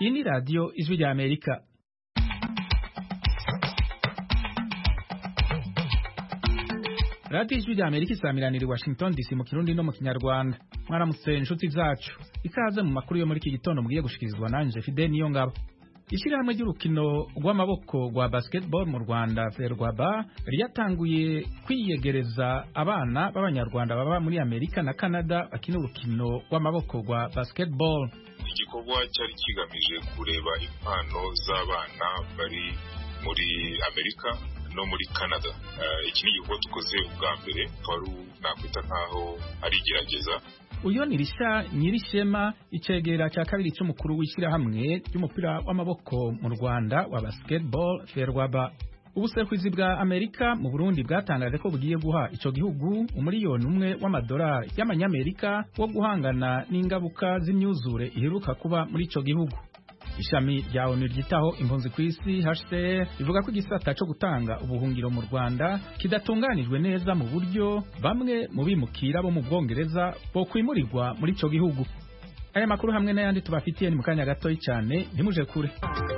iyi ni radiyo ijwi rya amerika radiyo ijwi rya amerika isamiranira i washington dc mu kirundi no mu kinyarwanda mwaramutse inshuti zacu ikaze mu makuru yo muri iki gitondo mugiye gushikirizwa nanje fide niyo ngabo ishyirahamwe ry'urukino rw'amaboko rwa basketball mu rwanda ferwaba ryatanguye kwiyegereza abana b'abanyarwanda baba muri amerika na canada bakina urukino rw'amaboko rwa basketball igikorwa cyari kigamije kureba impano z'abana bari muri amerika no muri canada iki ni igikorwa dukoze ubwa mbere wari nakwita nk'aho ari igerageza uyu ni risha nyirishema icegera cya kabiri cy'umukuru w'ishyirahamwe ry'umupira w'amaboko mu rwanda wa basketball ferwaba ubusekuzi bwa amerika mu burundi bwatangaje ko bugiye guha icyo gihugu umuriyoni umwe w'amadolari y'amanyamerika wo guhangana n'ingaruka z'imyuzure iheruka kuba muri icyo gihugu ishami rya onu ryitaho impunzi ku isi HCR rivuga ko igisata cyo gutanga ubuhungiro mu Rwanda kidatunganijwe neza mu buryo bamwe mu bimukira bo mu Bwongereza bo kwimurirwa muri ico gihugu aya makuru hamwe n'ayandi tubafitiye ni mu kanya gatoyi cyane ntimuje kure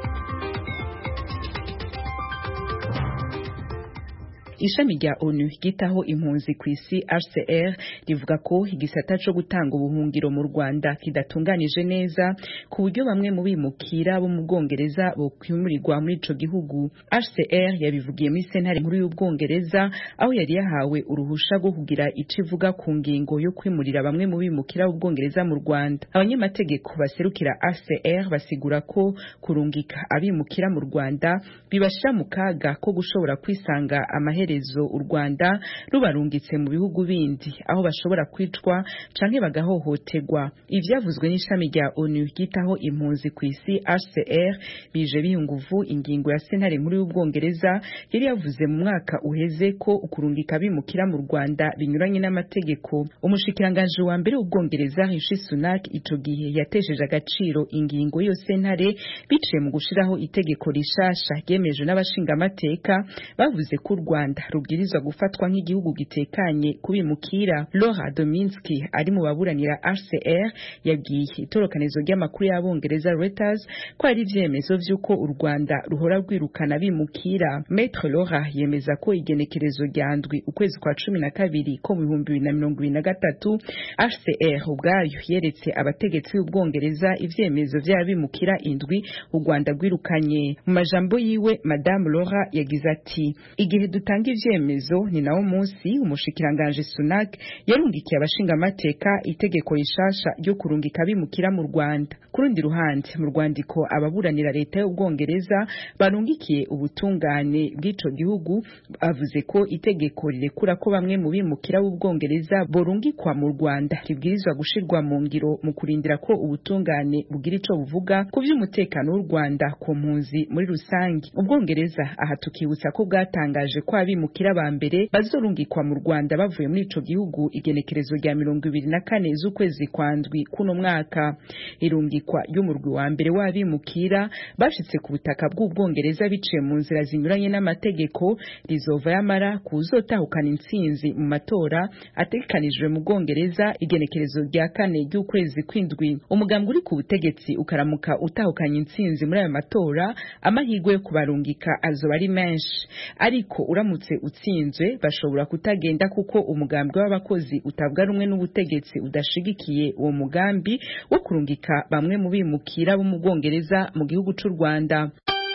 ishami rya onu ryitaho impunzi ku isi HCR rivuga ko igisata cyo gutanga ubuhungiro mu Rwanda kidatunganije neza ku buryo bamwe mu bimukira bo mu Bwongereza bo kwimurirwa muri ico gihugu HCR yabivugiye muri sentare nkuru y'Ubwongereza aho yari yahawe uruhusha rwo kugira ico ivuga ku ngingo yo kwimurira bamwe mu bimukira b'Ubwongereza mu Rwanda abanyamategeko baserukira HCR basigura ko kurungika abimukira mu Rwanda bibashira mu kaga ko gushobora kwisanga amahere u Rwanda rubarungitse mu bihugu bindi aho bashobora kwicwa canke bagahohoterwa ivyavuzwe n'ishami rya ONU ryitaho impunzi ku isi HCR bije biyunguvu ingingo ya sentare nkuru y'Ubwongereza yari yavuze mu mwaka uheze ko ukurungika bimukira mu Rwanda binyuranye n'amategeko umushikiranganje wa mbere w'Ubwongereza Rishi Sunak ico gihe yatesheje agaciro ingingo yo sentare biciye mu gushiraho itegeko rishasha ryemejwe n'abashingamateka bavuze ko u Rwanda rubwirizwa gufatwa nk'igihugu gitekanye kubimukira Laura Dominski ari mu baburanira HCR yabwiye itorokanizo ry'amakuru y'abongereza Reuters ko ari ivyemezo vy'uko u Rwanda ruhora rwirukana bimukira Maître Laura yemeza ko igenekerezo rya ndwi ukwezi kwa cumi na kabiri ko mu bihumbi bibiri na mirongo ibiri na gatatu HCR ubwayo yeretse abategetsi b'Ubwongereza ivyemezo vy'abimukira indwi u Rwanda rwirukanye mu majambo yiwe Madame Laura yagize ati igihe dutanga ivyemezo ni nawo munsi umushikiranganje Sunak yarungikiye abashingamateka itegeko rishasha ryo kurungika bimukira mu Rwanda kurundi ruhande mu rwandiko ababuranira leta y'Ubwongereza barungikiye ubutungane bw'ico gihugu bavuze ko itegeko rirekura ko bamwe mu bimukira b'Ubwongereza borungikwa mu Rwanda ribwirizwa gushirwa mu ngiro mu kurindira ko ubutungane bugira ico buvuga ku vy'umutekano w'u Rwanda ku mpunzi muri rusangi Ubwongereza aha tukibutsa ko bwatangaje ko abimukira ba mbere bazorungikwa mu Rwanda bavuye muri ico gihugu igenekerezo rya mirongo ibiri na kane z'ukwezi kwa ndwi kuno mwaka irungikwa ry'umurwi wa mbere w'abimukira bashitse ku butaka bw'Ubwongereza biciye mu nzira zinyuranye n'amategeko rizova yamara kuzotahukana intsinzi mu matora ategekanijwe mu Bwongereza igenekerezo rya kane ry'ukwezi kw'indwi umugambwe uri ku butegetsi ukaramuka utahukanye intsinzi muri ayo matora amahirwe yo kubarungika azoba ari menshi ariko uramutse utsinzwe bashobora kutagenda kuko umugambwe w'abakozi utavuga rumwe n'ubutegetsi udashigikiye uwo mugambi wo kurungika bamwe mu bimukira bo mu Bwongereza mu gihugu c'u Rwanda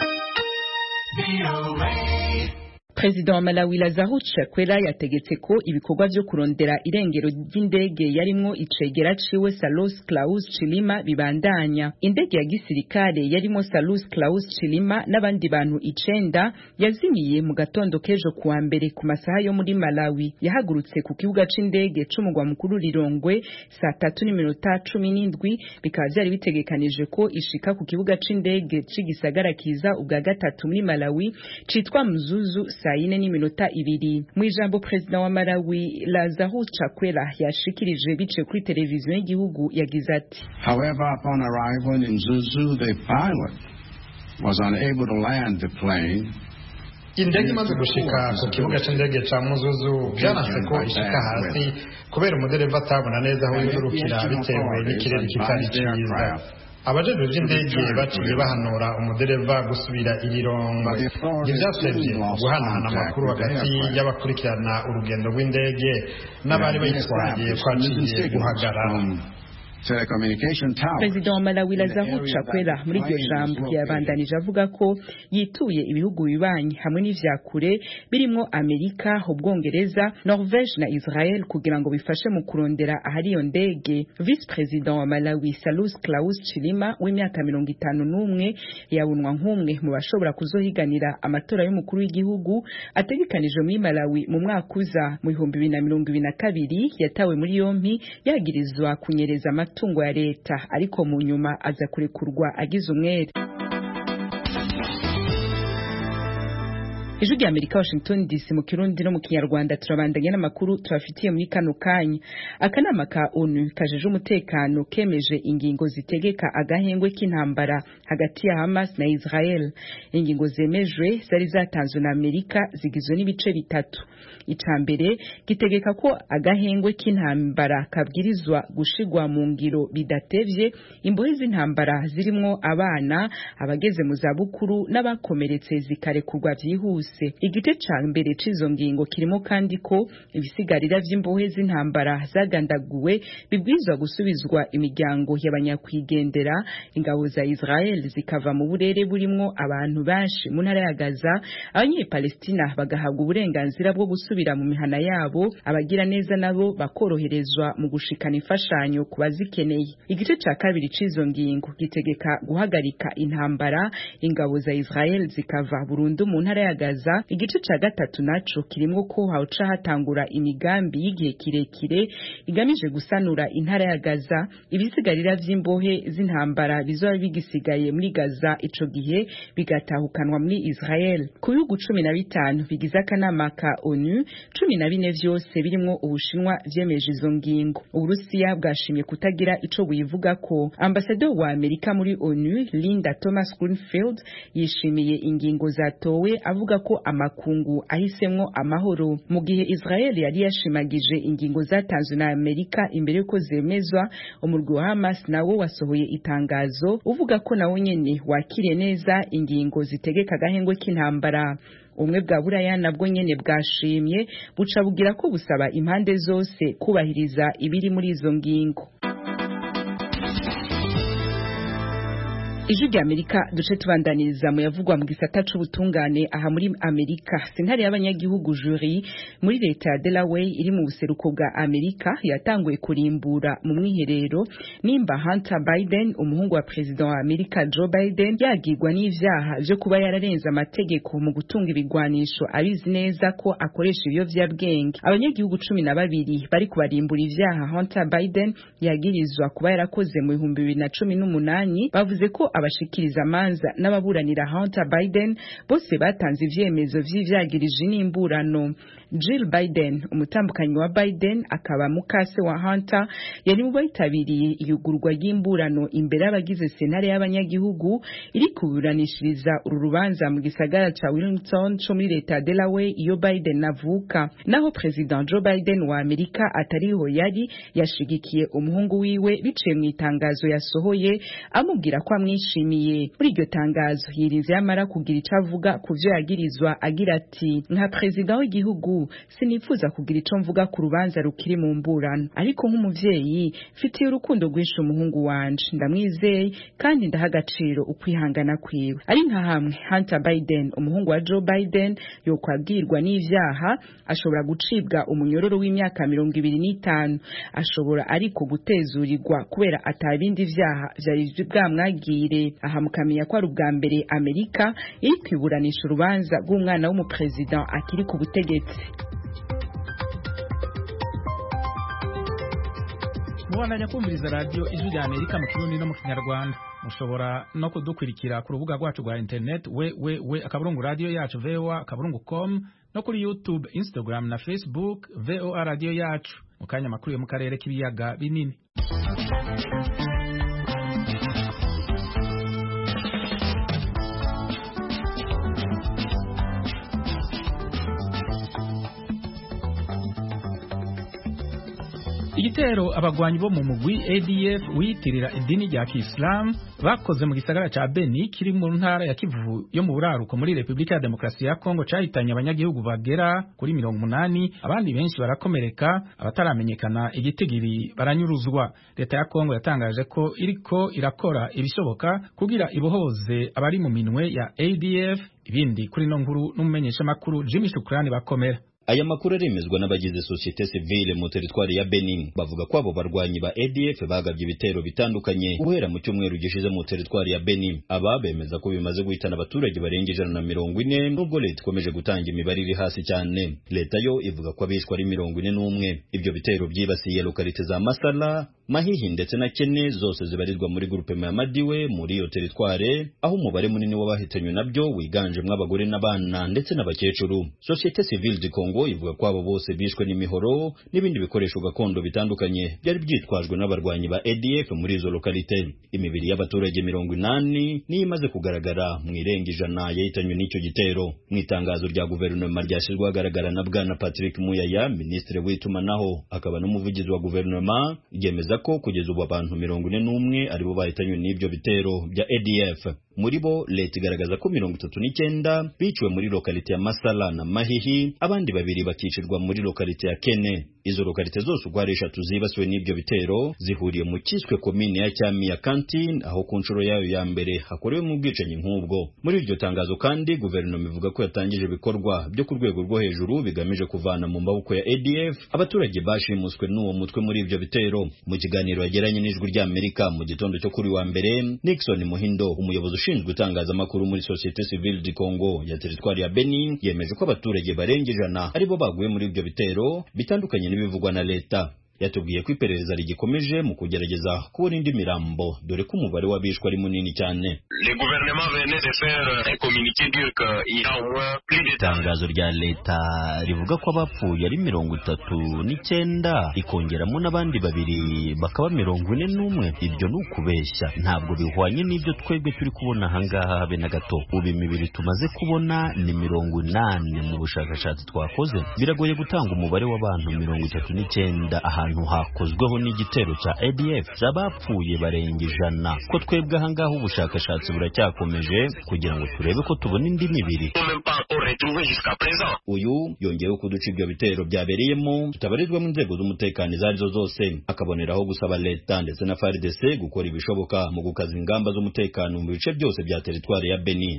President wa Malawi Lazarus Chakwera yategetse ko ibikorwa vyo kurondera irengero ry'indege yarimwo icegera ciwe Salus Klaus Chilima bibandanya. Indege ya gisirikare yarimo Salus Klaus Chilima n'abandi bantu icenda yazimiye mu gatondo kejo kuwa mbere ku masaha yo muri Malawi. Yahagurutse ku kibuga c'indege c'umugwa mukuru Lilongwe saa tatu n'iminota cumi n'indwi bikaba vyari bitegekanije ko ishika ku kibuga c'indege c'igisagara kiza ubwa gatatu muri Malawi citwa Mzuzu saa yine n'iminota ibiri mu ijambo perezida wa Malawi Lazarus Chakwera yashikirije bice kuri televiziyo y'igihugu yagize ati However upon arrival in Zuzu the pilot was unable to land the plane indege imaze gushika ku kibuga c'indege ca muzuzu vyanase ko ishika hasi kubera umudereva atabona neza aho yurukira bitewe n'ikirere kitari ciza abajejwe by'indege baciye bahanura umudereva gusubira irirongo ntibyasabye guhanahana amakuru hagati y'abakurikirana urugendo rw'indege n'abari bayitwaye kwaciye guhagarara perezida wa malawi lazaro chakwera muri iryo jambo yabandanije avuga ko yituye ibihugu bibanyi hamwe n'ivya kure birimo amerika ubwongereza norvege na israel kugira ngo bifashe mu kurondera ahari iyo ndege vice perezida wa malawi salus claus chilima w'imyaka mirongo itanu n'umwe yabunwa nk'umwe mu bashobora kuzohiganira amatora y'umukuru w'igihugu ategekanijwe muri malawi mu mwaka uza mu bihumbi bibiri na mirongo ibiri na kabiri yatawe muri yompi yagirizwa kunyereza amatungo ya leta ariko mu nyuma aza kurekurwa agize umwere ijwi rya amerika washington dc mu kirundi no mu kinyarwanda turabandanya n'amakuru tubafitiye muri kano kanya akanama ka onu kajeje umutekano kemeje ingingo zitegeka agahengwe k'intambara hagati ya hamas na israel ingingo zemejwe zari zatanzwe na amerika zigizwe n'ibice bitatu ica mbere gitegeka ko agahengwe k'intambara kabwirizwa gushigwa mu ngiro bidatevye imbohe z'intambara zirimwo abana abageze mu zabukuru n'abakomeretse zikarekurwa vyihuse igice ca mbere c'izo ngingo kirimo kandi ko ibisigarira vy'imbohe z'intambara zagandaguwe bibwirizwa gusubizwa imiryango y'abanyakwigendera ingabo za Israel zikava mu burere burimwo abantu benshi mu ntara ya Gaza abanyepalestina bagahabwa uburenganzira bwo gusubira mu mihana yabo abagira neza nabo bakoroherezwa mu gushikana imfashanyo ku bazikeneye igice ca kabiri c'izo ngingo gitegeka guhagarika intambara ingabo za Israel zikava burundu mu ntara ya Gaza igice ca gatatu naco kirimwo ko hawuca hatangura imigambi y'igihe kirekire igamije gusanura intara ya Gaza ibisigarira vy'imbohe z'intambara bizoba bigisigaye muri Gaza ico gihe bigatahukanwa muri Israel ku bihugu cumi na bitanu bigize akanama ka ONU cumi na bine vyose birimwo Ubushinwa vyemeje izo ngingo Uburusiya bwashimye kutagira ico buyivuga ko ambasaderi wa Amerika muri ONU Linda Thomas Greenfield yishimiye ingingo zatowe avuga ko amakungu ahisemwo amahoro mu gihe Israel yari yashimagije ingingo zatanzwe na Amerika imbere yuko zemezwa umurwi wa Hamas nawo wasohoye itangazo uvuga ko nawo nyene wakiriye neza ingingo zitegeka agahengwe k'intambara ubumwe bwa buraya nabwo nyene bwashimye buca bugira ko busaba impande zose kubahiriza ibiri muri izo ngingo ijwi rya amerika duce tubandaniriza mu yavugwa mu gisata c'ubutungane aha muri amerika sentare y'abanyagihugu juri muri leta ya delaware iri mu buseruko bwa amerika yatanguye kurimbura mu mwiherero nimba hunter biden umuhungu wa perezida wa amerika joe biden yagirwa n'ivyaha vyo kuba yararenze amategeko mu gutunga ibigwanisho abizi neza ko akoresha ibiyovyabwenge abanyagihugu cumi na babiri bari kubarimbura ivyaha hunter biden yagirizwa kuba yarakoze mu bihumbi bibiri na cumi n'umunani bavuze ko abashikiriza amanza n'ababuranira Hunter Biden bose batanze ivyemezo vy'ivyagirije n'imburano Jill Biden umutambukanyi wa Biden akaba mukase wa Hunter yari mu bitabiriye iyugurwa ry'imburano imbere y'abagize senare y'abanyagihugu iri kuburanishiriza uru rubanza mu gisagara ca Wilmington co muri leta ya Delaware iyo Biden avuka naho President Joe Biden wa Amerika atariho yari yashigikiye umuhungu wiwe biciye mu itangazo yasohoye amubwira ko amwishimiye muri iryo tangazo yirinze yamara kugira ico avuga ku vyo yagirizwa agira ati nka perezida w'igihugu sinifuza kugira ico mvuga ku rubanza rukiri mu mburano ariko nk'umuvyeyi mfitiye urukundo rwinshi umuhungu wanje ndamwizeye kandi ndaha agaciro ukwihangana kwiwe ari nka hamwe Hunter Biden umuhungu wa Joe Biden yokwabwirwa n'ivyaha ashobora gucibwa umunyororo w'imyaka mirongo ibiri n'itanu ashobora ariko gutezurirwa kubera atabindi vyaha vyari bwamwagire aha mukamenya ko ari ubwa mbere Amerika iri kwiburanisha urubanza rw'umwana w'umuperezida akiri ku butegetsi mubandanya kumviriza radiyo ijwi rya amerika mu kirundi no mu kinyarwanda mushobora no kudukurikira ku rubuga rwacu rwa interineti we we we akaburungu radiyo yacu voa akaburungu com no kuri youtube instagram na facebook voa radiyo yacu mu kanya amakuru yo mu karere k'ibiyaga binini igitero abagwanyi bo mu mugwi ADF wiyitirira idini rya Kiislamu bakoze mu gisagara ca Beni kiri mu ntara ya Kivu yo mu buraruko muri Republika ya Demokarasi ya Kongo cahitanye abanyagihugu bagera kuri mirongo umunani abandi benshi barakomereka abataramenyekana igitigiri baranyuruzwa leta ya Kongo yatangaje ko iriko irakora ibishoboka kugira ibohoze abari mu minwe ya ADF ibindi kuri no nkuru n'umumenyeshamakuru Jimmy Shukrani bakomera aya makuru aremezwa n'abagize societe civile mu teritwari ya Benin bavuga ko abo barwanyi ba ADF bagabye ibitero bitandukanye guhera mu cyumweru gishize mu teritwari ya Benin aba bemeza ko bimaze guhitana abaturage barenga ijana na mirongo ine nubwo leta ikomeje gutanga imibare iri hasi cyane leta yo ivuga ko abishwe ari mirongo ine n'umwe ibyo bitero byibasiye lokalite za Masala Mahihi ndetse na Kene zose zibarizwa muri grupe ya Madiwe muri iyo teritware aho umubare munini w'abahitanywe nabyo wiganjemo abagore n'abana ndetse n'abakecuru societe civile du Congo ivuga ko abo bose bishwe n'imihoro n'ibindi bikoresho gakondo bitandukanye byari byitwajwe n'abarwanyi ba ADF muri izo lokalite imibiri y'abaturage mirongo inani niyo imaze kugaragara mu irenga ijana yahitanywe n'icyo gitero mu itangazo rya guverinoma ryashyizwe ahagaragara na bwana Patrick Muyaya minisitiri w'itumanaho akaba n'umuvugizi wa guverinoma yemeza ko kugeza ubu abantu mirongo ine n'umwe aribo bahitanywe n'ibyo bitero bya ADF muri bo leta igaragaza ko mirongo itatu n'icyenda biciwe muri lokalite ya Masala na Mahihi abandi babiri bakicirwa muri lokalite ya Kene izo lokalite zose uko ari eshatu zibasiwe n'ibyo bitero zihuriye mu kiswe komine ya Cyami ya Kantine aho ku nshuro yayo ya mbere hakorewe mu bwicanyi nk'ubwo muri iryo tangazo kandi guverinoma ivuga ko yatangije ibikorwa byo ku rwego rwo hejuru bigamije kuvana mu maboko ya ADF abaturage bashimuswe n'uwo mutwe muri ibyo bitero mu kiganiro yagiranye n'ijwi ry'Amerika mu gitondo cyo kuri wa mbere Nixon Muhindo umuyobozi ushinzwe itangazamakuru muri Societe Civile du Congo ya teritwari ya Beni yemeje ko abaturage barenga ijana aribo baguye muri ibyo bitero bitandukanye n'ibivugwa na leta yatubwiye ko iperereza rigikomeje mu kugerageza kubona indi mirambo dore ko umubare w'abishwe ari munini cyane itangazo rya leta rivuga ko abapfuye ari mirongo itatu n'icyenda ikongeramo n'abandi babiri bakaba mirongo ine n'umwe ibyo ni ukubeshya ntabwo bihwanye n'ibyo twebwe turi kubona ahangaha habe na gato ubu imibiri tumaze kubona ni mirongo inani mu bushakashatsi twakoze biragoye gutanga umubare w'abantu mirongo itatu n'icyenda ahantu hakozweho n'igitero cya ADF z'abapfuye barenga ijana ko twebwe ahangaha ubushakashatsi buracyakomeje kugira ngo turebe ko tubona indi mibiri uyu yongeyeho ko uduce ibyo bitero byabereyemo tutabarizwamo inzego z'umutekano izo arizo zose akaboneraho gusaba leta ndetse na FARDC gukora ibishoboka mu gukaza ingamba z'umutekano mu bice byose bya teritwari ya Beni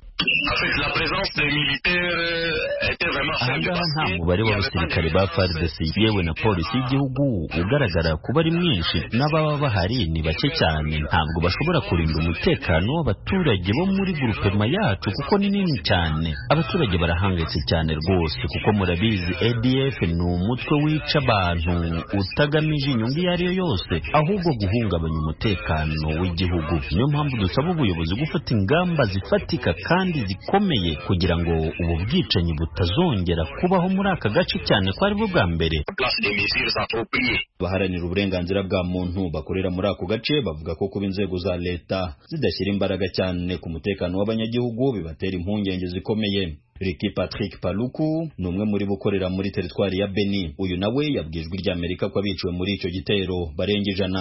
ahangaha nta mubare w'abasirikare ba FARDC yewe na polisi y'igihugu ugaragara kuba ari mwinshi n'ababa bahari ni bake cyane ntabwo bashobora kurinda umutekano w'abaturage bo muri grupema yacu kuko ni nini cyane abaturage barahangayitse cyane rwose kuko murabizi ADF ni umutwe wica abantu utagamije inyungu iyo ari yo yose ahubwo guhungabanya umutekano w'igihugu niyo mpamvu dusaba ubuyobozi gufata ingamba zifatika kandi zikomeye kugira ngo ubu bwicanyi butazongera kubaho muri aka gace cyane ko aribwo bwa mbere baharanira uburenganzira bwa muntu bakorera muri ako gace bavuga ko kuba inzego za leta zidashyira imbaraga cyane ku mutekano w'abanyagihugu bibatera impungenge zikomeye Ricky Patrick Paluku ni umwe muri bukorera muri teritwari ya Beni uyu nawe yabwijwe ry'Amerika ko abiciwe muri icyo gitero barenga ijana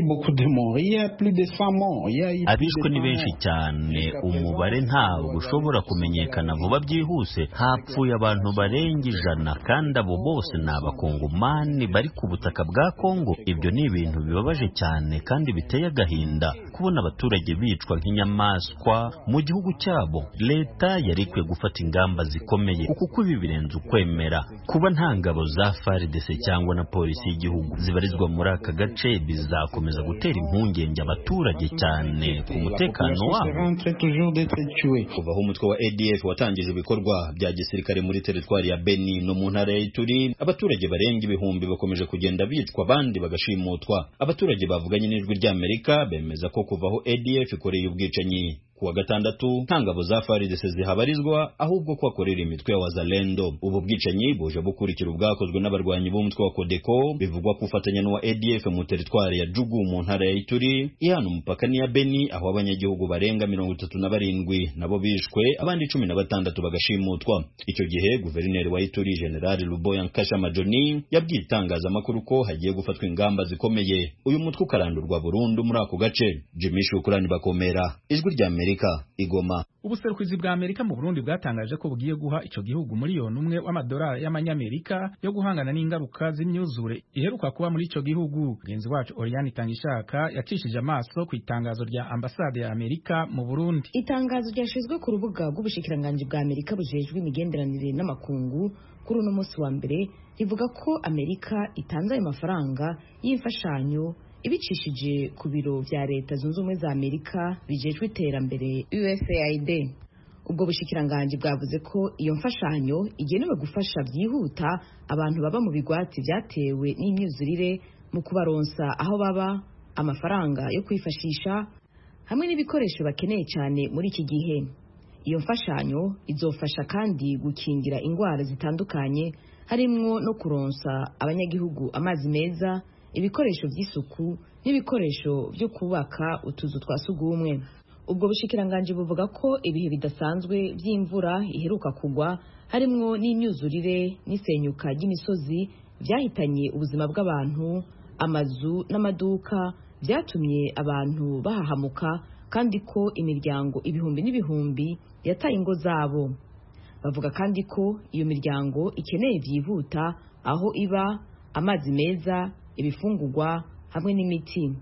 abishwe ni benshi cyane umubare ntabwo ushobora kumenyekana vuba byihuse hapfuye abantu barenga ijana kandi abo bose ni abakongomani bari ku butaka bwa Kongo ibyo ni ibintu bibabaje cyane kandi biteye agahinda kubona abaturage bicwa nk'inyamaswa mu gihugu cyabo leta yari ikwiye gufata ingamba ingamba zikomeye kuko ibi birenze ukwemera kuba nta ngabo za FARDC cyangwa na polisi y'igihugu zibarizwa muri aka gace bizakomeza gutera impungenge abaturage cyane ku mutekano wabo kuva aho umutwe wa ADF watangije ibikorwa bya gisirikare muri teritwari ya Beni no mu ntara ya Ituri abaturage barenga ibihumbi bakomeje kugenda bicwa abandi bagashimutwa abaturage bavuganye n'ijwi ry'Amerika bemeza ko kuva aho ADF ikoreye ubwicanyi kuwa gatandatu nta ngabo za FARDC zihabarizwa ahubwo ko akorera imitwe ya wazalendo ubu bwicanyi buje bukurikira ubwakozwe n'abarwanyi b'umutwe wa Codeco bivugwa ko ufatanya n'uwa ADF mu teritwari ya Jugu mu ntara ya Ituri ihana umupaka n'iya Beni aho abanyagihugu barenga mirongo itatu na barindwi nabo bishwe abandi cumi na batandatu bagashimutwa icyo gihe guverineri wa Ituri General Luboya Nkasha Majoni yabwiye itangazamakuru ko hagiye gufatwa ingamba zikomeye uyu mutwe ukarandurwa burundu muri ako gace Jimmy Shukrani bakomera ijwi rya Amerika igoma ubuserukizi bwa Amerika mu Burundi bwatangaje ko bugiye guha ico gihugu miliyoni umwe w'amadolari y'amanyamerika yo guhangana n'ingaruka z'imyuzure iheruka kuba muri ico gihugu mugenzi wacu Oriane Tangishaka yacishije amaso ku itangazo rya ambasade ya Amerika mu Burundi itangazo ryashizwe ku rubuga rw'ubushikiranganji bwa Amerika bujejwe imigenderanire n'amakungu kuri uno munsi wa mbere rivuga ko Amerika itanze ayo mafaranga y'imfashanyo ibicishije ku biro vya leta zunze ubumwe za Amerika bijejwe iterambere USAID ubwo bushikiranganji bwavuze ko iyo mfashanyo igenewe gufasha byihuta abantu baba mu bigwati vyatewe n'imyuzurire mu kubaronsa aho baba amafaranga yo kwifashisha hamwe n'ibikoresho bakeneye cyane muri iki gihe iyo mfashanyo izofasha kandi gukingira indwara zitandukanye harimwo no kuronsa abanyagihugu amazi meza ibikoresho by'isuku n'ibikoresho byo kubaka utuzu twa sugumwe ubwo bushikiranganji buvuga ko ibihe bidasanzwe by'imvura iheruka kugwa harimwo n'imyuzurire n'isenyuka ry'imisozi byahitanye ubuzima bw'abantu amazu n'amaduka byatumye abantu bahahamuka kandi ko imiryango ibihumbi n'ibihumbi yataye ingo zabo bavuga kandi ko iyo miryango ikeneye byihuta aho iba amazi meza ibifungurwa hamwe n'imiti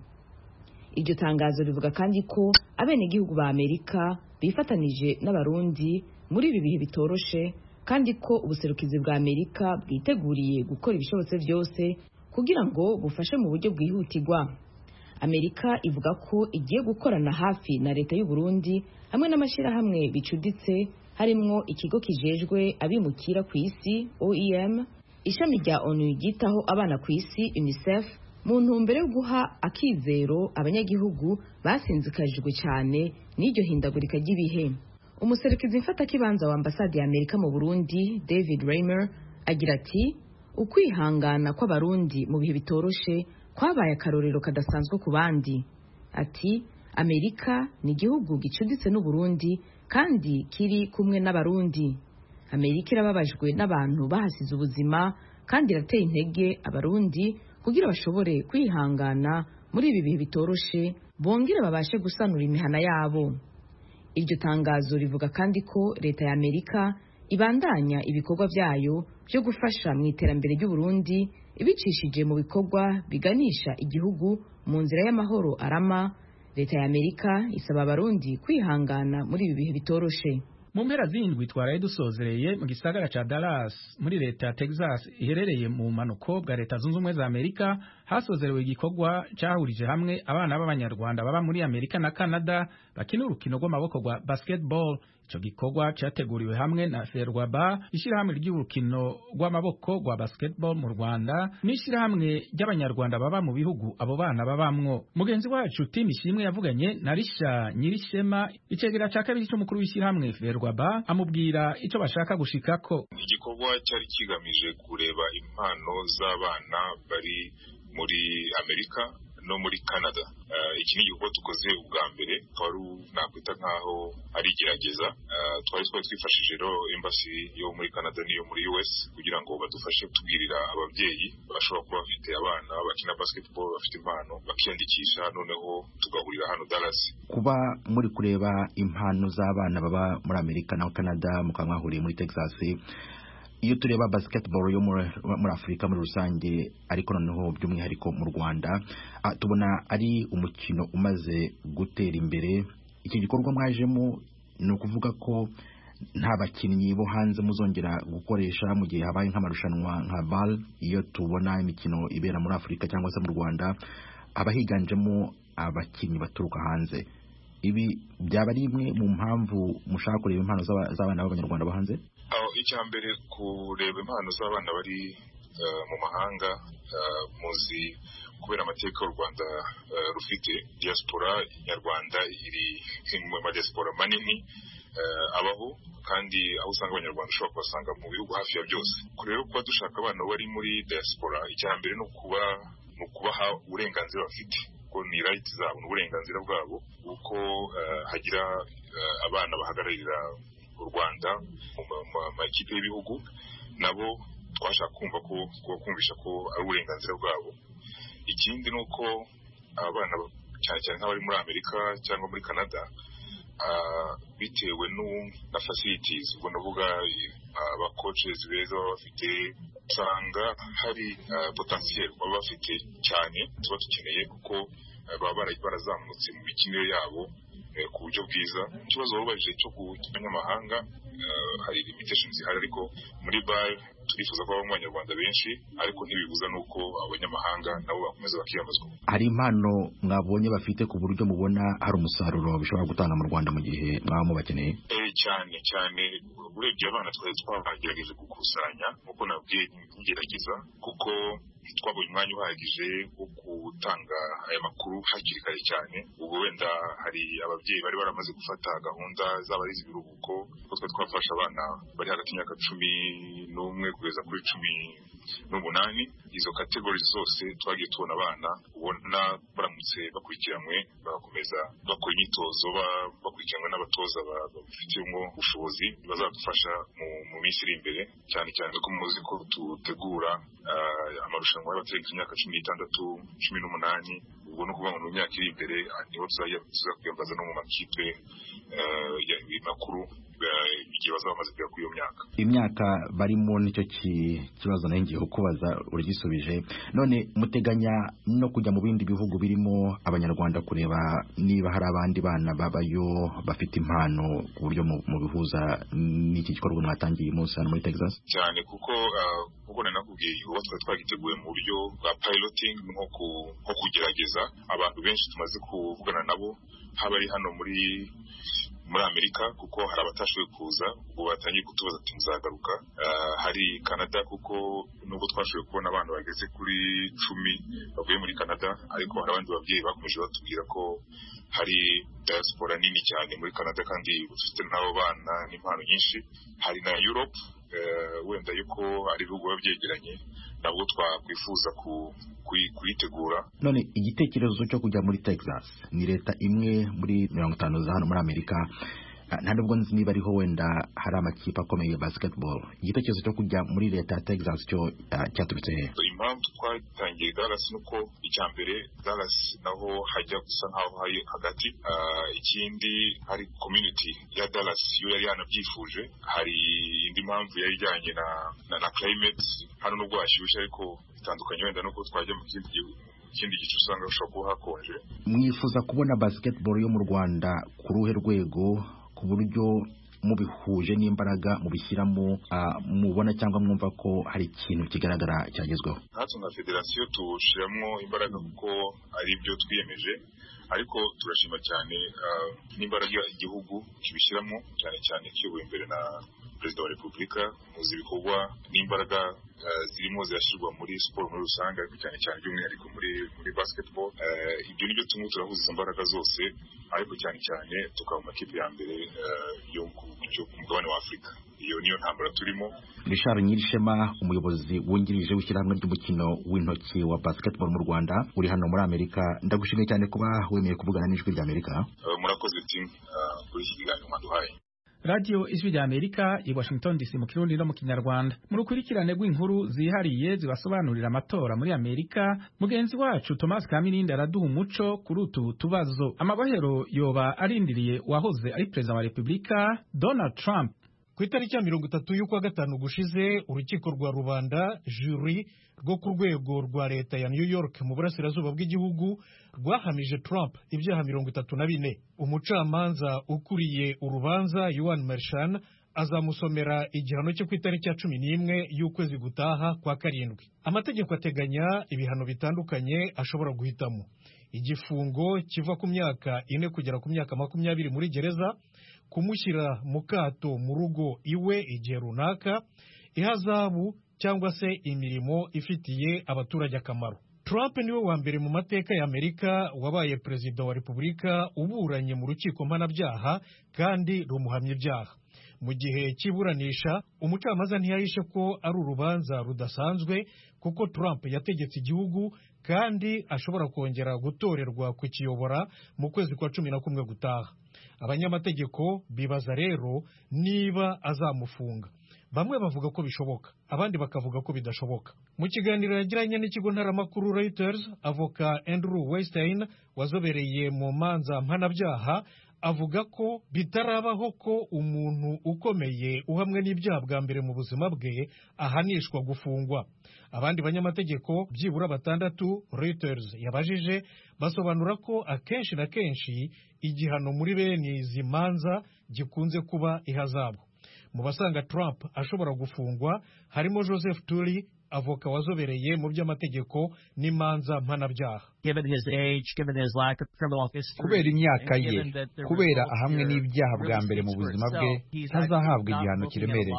iryo tangazo rivuga kandi ko abenegihugu ba amerika bifatanije n'abarundi muri ibi bihe bitoroshe kandi ko ubuserukizi bwa amerika bwiteguriye gukora ibishobotse byose kugira ngo bufashe mu buryo bwihutirwa amerika ivuga ko igiye gukorana hafi na leta y'u Burundi hamwe n'amashyirahamwe bicuditse harimwo ikigo kijejwe abimukira ku isi oem ishami rya onu ryitaho abana ku isi unicef mu ntumbero yo guha akizero abanyagihugu basinzikajwe cyane n'iryo hindagurika ry'ibihe umuserukizi mfatakibanza wa ambasade ya amerika mu burundi david raymer agira ati ukwihangana kw'abarundi mu bihe bitoroshe kwabaye akarorero kadasanzwe ku bandi ati amerika ni igihugu gicuditse n'uburundi kandi kiri kumwe n'abarundi amerika irababajwe n'abantu bahasize ubuzima kandi irateye intege abarundi kugira bashobore kwihangana muri ibi bihe bitoroshe bongere babashe gusanura imihana yabo iryo tangazo rivuga kandi ko leta ya amerika ibandanya ibikorwa byayo byo gufasha mu iterambere ry'uburundi ibicishije mu bikorwa biganisha igihugu mu nzira y'amahoro arama leta ya amerika isaba abarundi kwihangana muri ibi bihe bitoroshe mu mpera z'indwi twaraye dusozereye mu gisagara ca Dallas muri leta ya Texas iherereye mu manuko bwa leta zunze ubumwe za Amerika hasozerewe igikorwa cyahurije hamwe abana b'abanyarwanda baba muri Amerika na Canada bakina urukino rw'amaboko rwa basketball ico gikorwa cyateguriwe hamwe na Ferwaba ishyirahamwe ry'urukino rw'amaboko rwa basketball mu Rwanda n'ishyirahamwe ry'abanyarwanda baba mu bihugu abo bana babamwo mugenzi wacu Tim Ishimwe yavuganye na Risha Nyirishema icegera ca kabiri cy'umukuru w'ishyirahamwe Ferwaba amubwira ico bashaka gushikako igikorwa cyari kigamije kureba impano z'abana bari muri Amerika no muri Canada iki ni igikorwa dukoze ubwa mbere twari nakwita nkaho ari igerageza twari twari twifashije rero embassy yo muri Canada n'iyo muri US kugira ngo badufashe tubwirira ababyeyi bashobora kuba bafite abana bakina basketball bafite impano bakiyandikisha noneho tugahurira hano Dallas kuba muri kureba impano z'abana baba muri Amerika na Canada mukaba mwahuriye muri Texas iyo tureba basketball yo muri afurika muri rusange ariko noneho by'umwihariko mu rwanda tubona ari umukino umaze gutera imbere iki gikorwa mwajemo ni ukuvuga ko nta bakinnyi bo hanze muzongera gukoresha mu gihe habaye nk'amarushanwa nka bal iyo tubona imikino ibera muri afurika cyangwa se mu rwanda haba higanjemo abakinnyi baturuka hanze ibi byaba ari imwe mu mpamvu mushaka kureba impano z'abana b'abanyarwanda bo hanze icya mbere kureba impano z'abana bari mu mahanga muzi kubera amateka u rwanda rufite diaspora nyarwanda iri mu madiaspora manini abaho kandi aho usanga abanyarwanda ushobora kubasanga mu bihugu hafi ya byose rero kuba dushaka abana bari muri diaspora icya mbere ni ukuba ni ukubaha uburenganzira bafite kuko ni rayiti zabo ni uburenganzira bwabo kuko hagira abana bahagararira u rwanda mu makipe y'ibihugu nabo twashaka kumva ko kumvisha ko ari uburenganzira bwabo ikindi ni uko abana cyane cyane nk'abari muri amerika cyangwa muri canada bitewe na facilities ubwo ndavuga abakoces beza baba bafite usanga hari potentiel baba bafite cyane tuba dukeneye kuko baba barazamutse mu mikinire yabo ku buryo bwiza ikibazo babajije cyo ku banyamahanga hari limitations zihari ariko muri bar turifuza ko habamo abanyarwanda benshi ariko ntibibuza n'uko abanyamahanga nabo bakomeza bakiyamazwa hari impano mwabonye bafite ku buryo mubona hari umusaruro bishobora gutanga mu rwanda mu gihe mwaba mubakeneye cyane cyane urebye abana twari twagerageje gukusanya nk'uko nabwiye ngerageza kuko twabonye umwanya uhagije wo gutanga aya makuru hakiri kare cyane ubwo wenda hari ababyeyi bari baramaze gufata gahunda zaba ari iz'ibiruhuko kuko twari twafashe abana bari hagati y'imyaka cumi n'umwe kugeza kuri cumi n'umunani izo kategori zose twagiye tubona abana ubona baramutse bakurikiranywe bagakomeza bakora imyitozo bakurikiranwe n'abatoza babifitemo ubushobozi bazadufasha mu minsi iri imbere cyane cyane ko muzi ko dutegura amarushanwa y'abategereje imyaka cumi n'itandatu cumi n'umunani ubwo ni ukuvuga ngo mu myaka iri imbere niho tuzakwiyambaza no mu makipe makuru igihe bazaba bamaze kugera kuri iyo myaka imyaka barimo nicyo kibazo nayo ngiye kukubaza uragisubije none muteganya no kujya mu bindi bihugu birimo abanyarwanda kureba niba hari abandi bana babayo bafite impano ku buryo mubihuza n'iki gikorwa mwatangiye uyu munsi hano muri texas cyane kuko nk'uko nari nakubwiye uba twari twagiteguye mu buryo bwa piloting nko kugerageza abantu benshi tumaze kuvugana nabo haba ari hano muri muri amerika kuko hari abatashoboye kuza ubwo batangiye kutubaza ati muzagaruka hari canada kuko nubwo twashoboye kubona abantu bageze kuri cumi bavuye muri canada ariko hari abandi babyeyi bakomeje batubwira ko hari diaspora nini cyane muri canada kandi bafite n'abo bana n'impano nyinshi hari na europe wenda yuko ari ibihugu biba byegeranye nabwo twakwifuza kuyitegura none igitekerezo cyo kujya muri texas ni leta imwe muri mirongo itanu za hano muri amerika nta nubwo nzi niba ariho wenda hari amakipe akomeye ya basketball igitekerezo cyo kujya muri leta ya texas cyo cyaturutse he impamvu twatangiye dallas ni uko icya mbere dallas naho hajya gusa nkaho hari hagati ikindi hari community ya dallas yo yari yanabyifuje hari indi mpamvu yari ijyanye na na climate hano nubwo hashyushye ariko bitandukanye wenda nuko twajya mu kindi gihugu ikindi gice usanga hashobora kuba hakonje mwifuza kubona basketball yo mu rwanda ku ruhe rwego ku buryo mubihuje n'imbaraga mubishyiramo mubona cyangwa mwumva ko hari ikintu kigaragara cyagezweho natwe nka federasiyo tuwushyiramo imbaraga kuko ari byo twiyemeje ariko turashima cyane n'imbaraga igihugu kibishyiramo cyane cyane kiyobowe imbere na perezida wa repubulika muzi ibikorwa n'imbaraga zirimo zirashyirwa muri siporo muri rusange ariko cyane cyane by'umwihariko muri muri basketball ibyo nibyo tumwe turahuza izo mbaraga zose ariko cyane cyane tukaba mu makipe ya mbere yo ku mugabane wa afurika iyo niyo ntambara turimo Richard Nyirishema umuyobozi wungirije w'ishyirahamwe ry'umukino w'intoki wa basketball mu Rwanda uri hano muri Amerika ndagushimiye cyane kuba wemeye kuvugana n'ijwi rya Amerika murakoze timu kuri iki kiganiro mwaduhaye radiyo ijwi rya amerika i washington dc mu kirundi no mu kinyarwanda mu rukurikirane rw'inkuru zihariye zibasobanurira amatora muri amerika mugenzi wacu thomas kamirindi araduha umuco kuri utu tubazo amabohero yoba arindiriye uwahoze ari perezida wa repubulika donald trump ku itariki ya mirongo itatu y'ukwa gatanu gushize urukiko rwa rubanda juri rwo ku rwego rwa leta ya new york mu burasirazuba bw'igihugu rwahamije trump ibyaha mirongo itatu na bine umucamanza ukuriye urubanza yuan mershan azamusomera igihano cyo ku itariki ya cumi n'imwe y'ukwezi gutaha kwa karindwi amategeko ateganya ibihano bitandukanye ashobora guhitamo igifungo kiva ku myaka ine kugera ku myaka makumyabiri muri gereza kumushyira mu kato mu rugo iwe igihe runaka ihazabu cyangwa se imirimo ifitiye abaturage akamaro Trump niwe wa mbere mu mateka ya Amerika wabaye perezida wa Repubulika uburanye mu rukiko mpanabyaha kandi rumuhamya ibyaha mu gihe cy'iburanisha umucamanza ntiyahishe ko ari urubanza rudasanzwe kuko Trump yategetse igihugu kandi ashobora kongera gutorerwa kukiyobora mu kwezi kwa cumi na kumwe gutaha abanyamategeko bibaza rero niba azamufunga bamwe bavuga ko bishoboka abandi bakavuga ko bidashoboka mu kiganiro yagiranye n'ikigo ntaramakuru Reuters avoka Andrew Weinstein wazobereye mu manza mpanabyaha avuga ko bitarabaho ko umuntu ukomeye uhamwe n'ibyaha bwa mbere mu buzima bwe ahanishwa gufungwa abandi banyamategeko byibura batandatu Reuters yabajije basobanura ko akenshi na kenshi igihano muri bene izi manza gikunze kuba ihazabu mu basanga Trump ashobora gufungwa harimo Joseph Turi avoka wazobereye mu by'amategeko n'imanza mpanabyaha kubera imyaka ye kubera ahamwe n'ibyaha bwa mbere mu buzima bwe ntazahabwa igihano kiremereye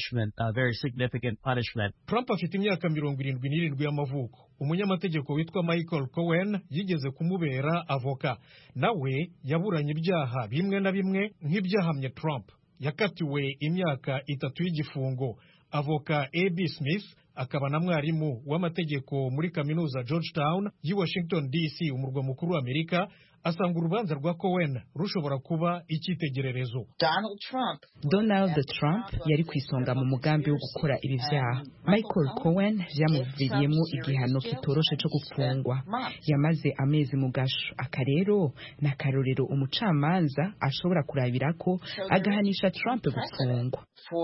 Trump afite imyaka mirongo irindwi n'irindwi y'amavuko umunyamategeko witwa Michael Cohen yigeze kumubera avoka nawe yaburanye ibyaha bimwe na bimwe nk'ibyahamye Trump yakatiwe imyaka itatu y'igifungo avoka ab smith akaba na mwarimu w'amategeko muri kaminuza georgetown y'i washington dc umurwa mukuru wa amerika asanga urubanza rwa cohen rushobora kuba icyitegererezo donald trump yari ku isonga mu mugambi wo gukora ibi byaha michael cohen byamuviriyemo igihano kitoroshe cyo gufungwa yamaze amezi mu gasho aka rero ni akarorero umucamanza ashobora kurabira ko agahanisha trump gufungwa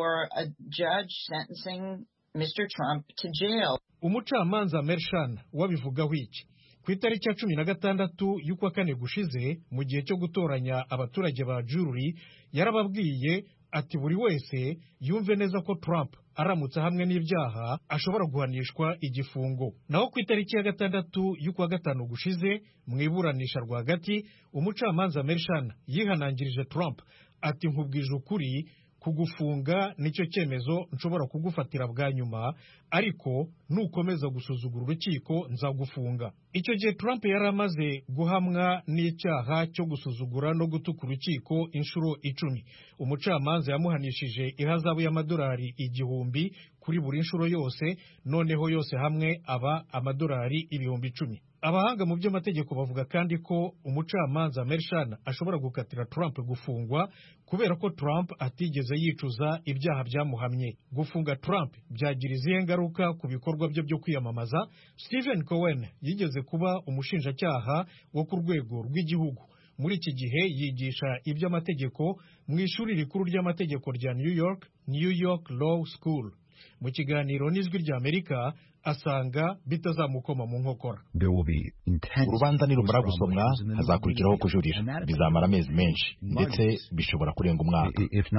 umucamanza mershan wabivugaho iki ku itariki ya cumi na gatandatu y'ukwa kane gushize mu gihe cyo gutoranya abaturage ba juri yarababwiye ati buri wese yumve neza ko Trump aramutse hamwe n'ibyaha ashobora guhanishwa igifungo naho ku itariki ya gatandatu y'ukwa gatanu gushize mu iburanisha rwagati umucamanza mershan yihanangirije Trump ati nkubwije ukuri kugufunga nicyo cyemezo nshobora kugufatira bwa nyuma ariko nukomeza gusuzugura urukiko nzagufunga icyo gihe Trump yari amaze guhamwa n'icyaha cyo gusuzugura no gutuka urukiko inshuro icumi umucamanza yamuhanishije ihazabu y'amadolari igihumbi kuri buri nshuro yose noneho yose hamwe aba amadolari ibihumbi icumi abahanga mu by'amategeko bavuga kandi ko umucamanza Mershan ashobora gukatira Trump gufungwa kubera ko Trump atigeze yicuza ibyaha byamuhamye gufunga Trump byagira izihe ngaruka ku bikorwa bye byo kwiyamamaza Stephen Cohen yigeze kuba umushinjacyaha wo ku rwego rw'igihugu muri iki gihe yigisha iby'amategeko mu ishuri rikuru ry'amategeko rya New York New York Law School mu kiganiro n'ijwi ry'Amerika asanga bitazamukoma mu nkokora urubanza nirumara gusomwa hazakurikiraho kujurira bizamara amezi menshi ndetse bishobora kurenga umwaka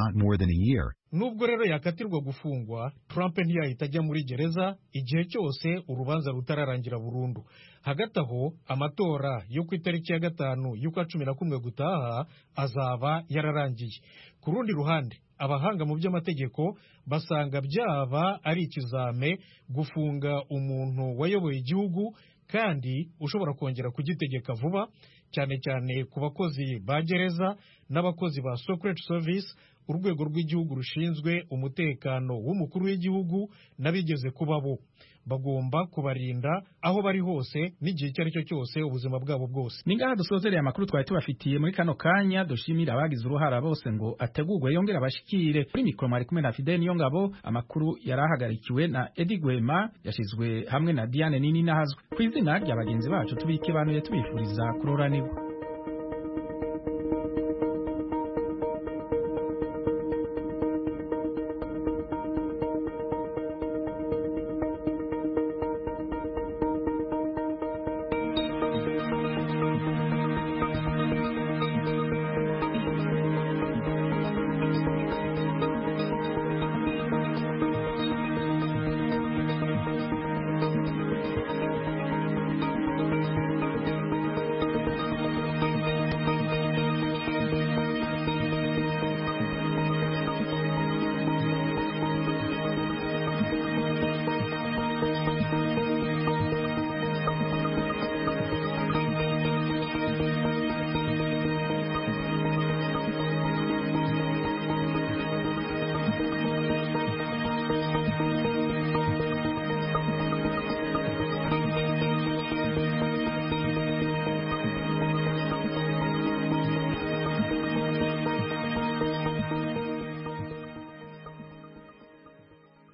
nubwo rero yakatirwa gufungwa Trump ntiyahita ajya muri gereza igihe cyose urubanza rutararangira burundu hagati aho amatora yo ku itariki ya gatanu y'ukwa cumi na kumwe gutaha azaba yararangiye ku rundi ruhande abahanga mu by'amategeko basanga byaba ari ikizame gufunga umuntu wayoboye igihugu kandi ushobora kongera kugitegeka vuba cyane cyane ku bakozi ba gereza n'abakozi ba secret service urwego rw'igihugu rushinzwe umutekano w'umukuru w'igihugu n'abigeze kuba bo bagomba kubarinda aho bari hose n'igihe icyo ari cyo cyose ubuzima bwabo bwose ni ngaha dusozereye amakuru twari tubafitiye muri kano kanya dushimira abagize uruhara bose ngo ategurwe yongere abashikire kuri mikoro mwari kumwe na fidel niyo ngabo amakuru yari ahagarikiwe na edi gwema yashyizwe hamwe na diane nini nahazwe ku izina rya bagenzi bacu tubike banuye tubifuriza kuroranirwa